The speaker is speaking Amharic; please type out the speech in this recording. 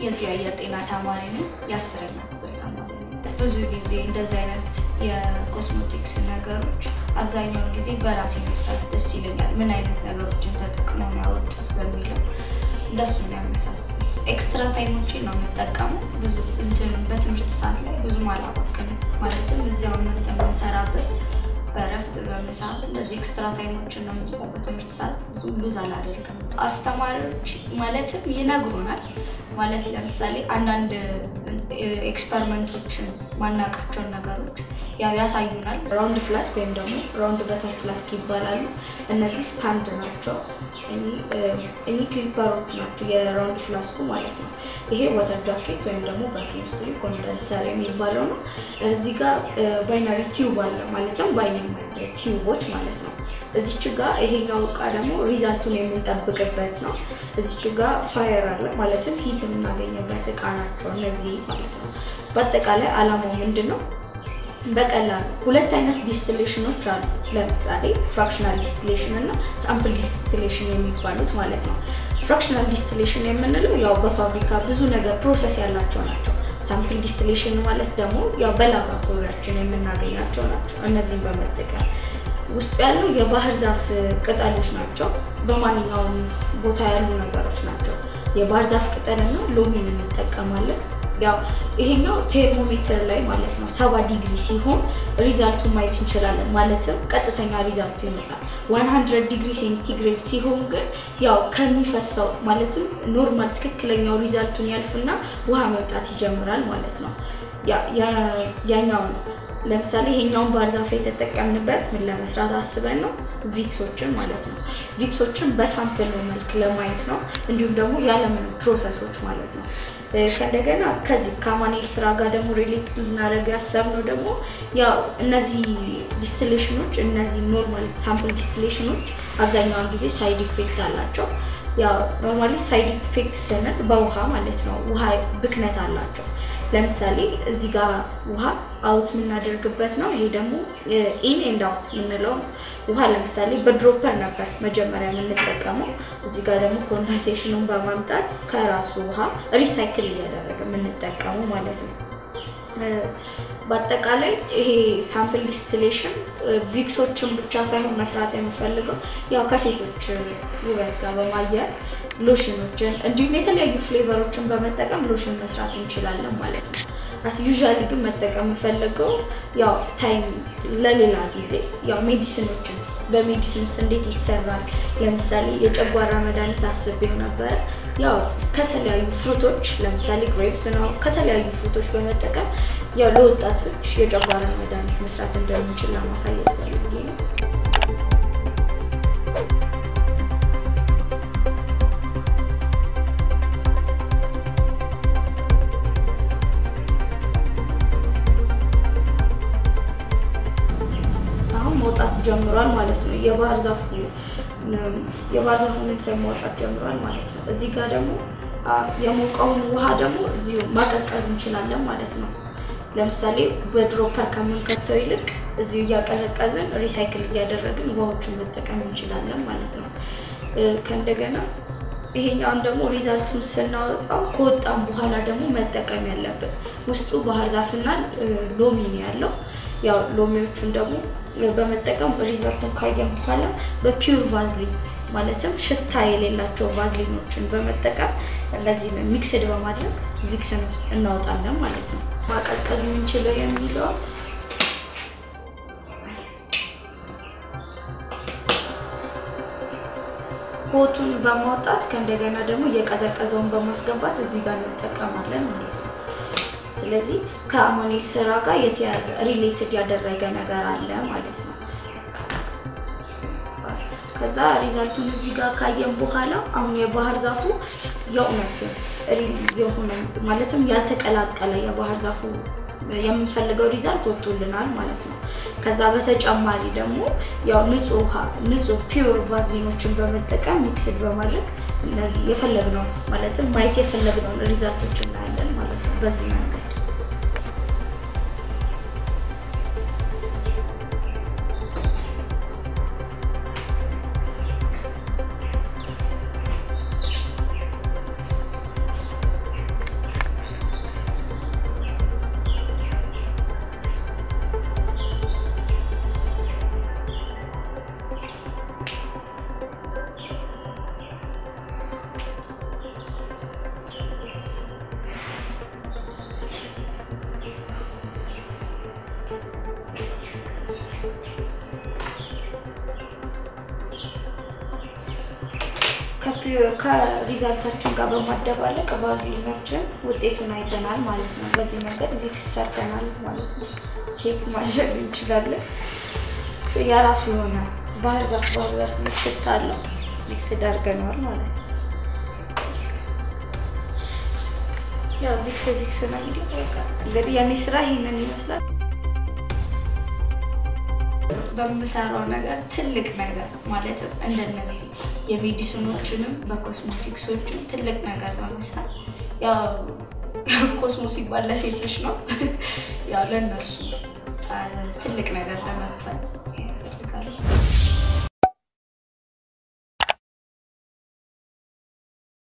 የዚህ አየር ጤና ተማሪ ነኝ። የአስረኛ ክፍል ተማሪ ነኝ። ብዙ ጊዜ እንደዚህ አይነት የኮስሞቲክስ ነገሮች አብዛኛውን ጊዜ በራሴ መስራት ደስ ይለኛል። ምን አይነት ነገሮችን ተጠቅመው ነው ያወጡት በሚለው እንደሱ ነው ያመሳስል። ኤክስትራ ታይሞችን ነው የምጠቀመው። ብዙ እንትን በትምህርት ሰዓት ላይ ብዙም አላባክንም። ማለትም እዚያው መርጠ የምንሰራበት በእረፍት በመሳብ እነዚህ ኤክስትራ ታይሞችን ነው እንጂ በትምህርት ሰዓት ብዙ ሉዝ አላደርግም። አስተማሪዎች ማለትም ይነግሩናል። ማለት ለምሳሌ አንዳንድ ኤክስፐሪመንቶችን ማናቃቸውን ነገሮች ያው ያሳዩናል። ራውንድ ፍላስክ ወይም ደግሞ ራውንድ በተን ፍላስክ ይባላሉ። እነዚህ ስታንድ ናቸው። እኚህ ክሊፐሮች ናቸው የራውንድ ፍላስኩ ማለት ነው። ይሄ ወተር ጃኬት ወይም ደግሞ በኬሚስትሪ ኮንደንሰር የሚባለው ነው። እዚህ ጋር ባይናሪ ቲዩብ አለ ማለትም ባይናሪ ቲዩቦች ማለት ነው። እዚች ጋ ይሄኛው እቃ ደግሞ ሪዛልቱን የምንጠብቅበት ነው። እዚች ጋ ፋየር አለ ማለትም ሂት የምናገኝበት እቃ ናቸው እነዚህ ማለት ነው። በአጠቃላይ አላማው ምንድን ነው? በቀላሉ ሁለት አይነት ዲስቲሌሽኖች አሉ። ለምሳሌ ፍራክሽናል ዲስቲሌሽን እና ሳምፕል ዲስቲሌሽን የሚባሉት ማለት ነው። ፍራክሽናል ዲስቲሌሽን የምንለው ያው በፋብሪካ ብዙ ነገር ፕሮሰስ ያላቸው ናቸው። ሳምፕል ዲስቲሌሽን ማለት ደግሞ ያው በላብራቶሪያችን የምናገኛቸው ናቸው። እነዚህን በመጠቀም ውስጡ ያለው የባህር ዛፍ ቅጠሎች ናቸው። በማንኛውም ቦታ ያሉ ነገሮች ናቸው። የባህር ዛፍ ቅጠልና ሎሚን እንጠቀማለን። ያው ይሄኛው ቴርሞሜትር ላይ ማለት ነው ሰባ ዲግሪ ሲሆን ሪዛልቱን ማየት እንችላለን። ማለትም ቀጥተኛ ሪዛልቱ ይመጣል። 100 ዲግሪ ሴንቲግሬድ ሲሆን ግን ያው ከሚፈሰው ማለትም ኖርማል ትክክለኛው ሪዛልቱን ያልፍና ውሃ መምጣት ይጀምራል ማለት ነው። ያኛው ነው ለምሳሌ ይሄኛውን ባህር ዛፍ የተጠቀምንበት ምን ለመስራት አስበን ነው? ቪክሶችን ማለት ነው። ቪክሶችን በሳምፕል መልክ ለማየት ነው። እንዲሁም ደግሞ ያለምን ፕሮሰሶች ማለት ነው። ከእንደገና ከዚህ ከአማኑኤል ስራ ጋር ደግሞ ሪሌት ልናደርግ ያሰብነው ደግሞ ያው እነዚህ ዲስቲሌሽኖች እነዚህ ኖርማል ሳምፕል ዲስቲሌሽኖች አብዛኛውን ጊዜ ሳይድ ኢፌክት አላቸው። ያው ኖርማሊ ሳይድ ኢፌክት ስንል በውሃ ማለት ነው። ውሃ ብክነት አላቸው። ለምሳሌ እዚህ ጋር ውሃ አውት የምናደርግበት ነው። ይሄ ደግሞ ኢን ኤንድ አውት የምንለው ነው። ውሃ ለምሳሌ በድሮፐር ነበር መጀመሪያ የምንጠቀመው። እዚህ ጋር ደግሞ ኮንደንሴሽኑን በማምጣት ከራሱ ውሃ ሪሳይክል እያደረገ የምንጠቀመው ማለት ነው። በአጠቃላይ ይሄ ሳምፕል ዲስቲሌሽን ቪክሶችን ብቻ ሳይሆን መስራት የምፈልገው ያው ከሴቶች ውበት ጋር በማያያዝ ሎሽኖችን እንዲሁም የተለያዩ ፍሌቨሮችን በመጠቀም ሎሽን መስራት እንችላለን ማለት ነው። አስ ዩዥዋሊ ግን መጠቀም የምፈልገው ያው ታይም ለሌላ ጊዜ ያው ሜዲሲኖችን በሜዲሲን ውስጥ እንዴት ይሰራል? ለምሳሌ የጨጓራ መድኃኒት አስቤው ነበረ። ያው ከተለያዩ ፍሩቶች ለምሳሌ ግሬፕስ ነው ከተለያዩ ፍሩቶች በመጠቀም ያው ለወጣቶች የጨጓራ መድኃኒት መስራት እንደምንችል ለማሳየት ፈልጌ ነው። መውጣት ጀምሯል ማለት ነው። የባህር ዛፉ የባህር ዛፉን እንትን ማውጣት ጀምሯል ማለት ነው። እዚህ ጋር ደግሞ የሞቀውን ውሃ ደግሞ እዚሁ ማቀዝቀዝ እንችላለን ማለት ነው። ለምሳሌ በድሮፐር ከምንከተው ይልቅ እዚሁ እያቀዘቀዝን ሪሳይክል እያደረግን ውሃዎቹን መጠቀም እንችላለን ማለት ነው። ከእንደገና ይሄኛውን ደግሞ ሪዛልቱን ስናወጣው ከወጣም በኋላ ደግሞ መጠቀም ያለብን ውስጡ ባህር ዛፍና ሎሚ ነው ያለው። ያው ሎሚዎቹን ደግሞ በመጠቀም ሪዛልቱን ካየን በኋላ በፒውር ቫዝሊን ማለትም ሽታ የሌላቸው ቫዝሊኖችን በመጠቀም እነዚህ ሚክስድ በማድረግ ቪክስን እናወጣለን ማለት ነው። ማቀዝቀዝ የምንችለው የሚለው ሆቱን በማውጣት ከእንደገና ደግሞ እየቀዘቀዘውን በማስገባት እዚህ ጋር እንጠቀማለን ማለት ነው። ስለዚህ ከአማኑኤል ስራ ጋር የተያዘ ሪሌትድ ያደረገ ነገር አለ ማለት ነው። ከዛ ሪዛልቱን እዚህ ጋር ካየን በኋላ አሁን የባህር ዛፉ የእውነት የሆነ ማለትም ያልተቀላቀለ የባህር ዛፉ የምንፈልገው ሪዛልት ወጥቶልናል ማለት ነው። ከዛ በተጨማሪ ደግሞ ያው ንጹህ ውሃ ንጹህ ፒውር ቫዝሊኖችን በመጠቀም ሚክስድ በማድረግ እነዚህ የፈለግነውን ማለትም ማየት የፈለግነውን ሪዛልቶች እናያለን ማለት ነው በዚህ መንገድ ከሪዛልታችን ጋር በማደባለቅ ቫዝሊናችን ውጤቱን አይተናል ማለት ነው። በዚህ መንገድ ቪክስ ሰርተናል ማለት ነው። ቼክ ማድረግ እንችላለን። የራሱ የሆነ ባህር ዛፍ ባህር ዛፍ ምልክት አለው። ሚክስ ዳርገነዋል ማለት ነው። ያው ቪክስ ቪክስ ነው የሚለው በቃ እንግዲህ የኔ ስራ ይሄንን ይመስላል። በምሰራው ነገር ትልቅ ነገር ማለትም እንደነዚህ የሜዲሲኖቹንም በኮስሞቲክሶቹም ትልቅ ነገር በመስራት ያው ኮስሞ ሲባል ለሴቶች ነው። ያው ለእነሱ ትልቅ ነገር ለመፍታት